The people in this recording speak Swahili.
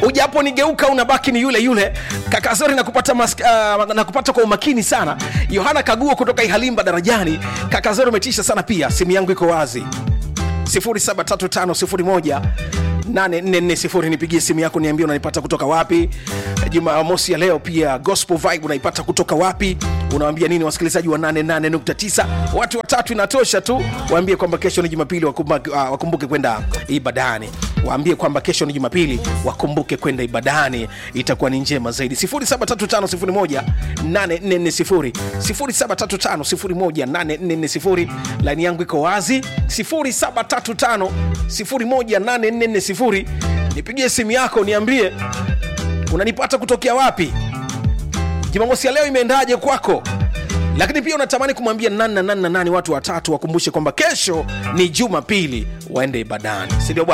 ujapo nigeuka unabaki ni yule yule kakazori nakupata, mas, uh, nakupata kwa umakini sana yohana kaguo kutoka ihalimba darajani kakazori umetisha sana pia simu yangu iko wazi 0735018440 nipigie simu yako niambie unanipata kutoka wapi jumamosi ya leo pia gospel vibe unaipata kutoka wapi unawambia nini wasikilizaji wa 88.9 watu watatu inatosha tu waambie kwamba kesho ni jumapili wakumbuke, uh, wakumbuke kwenda ibadani waambie kwamba kesho ni jumapili wakumbuke kwenda ibadani itakuwa ni njema zaidi 0735018440 0735018440 laini yangu iko wazi 0735018440 nipigie simu yako niambie unanipata kutokea wapi jumamosi ya leo imeendaje kwako lakini pia unatamani kumwambia nani na nani na nani watu watatu wakumbushe kwamba kesho ni jumapili waende ibadani sindio bwana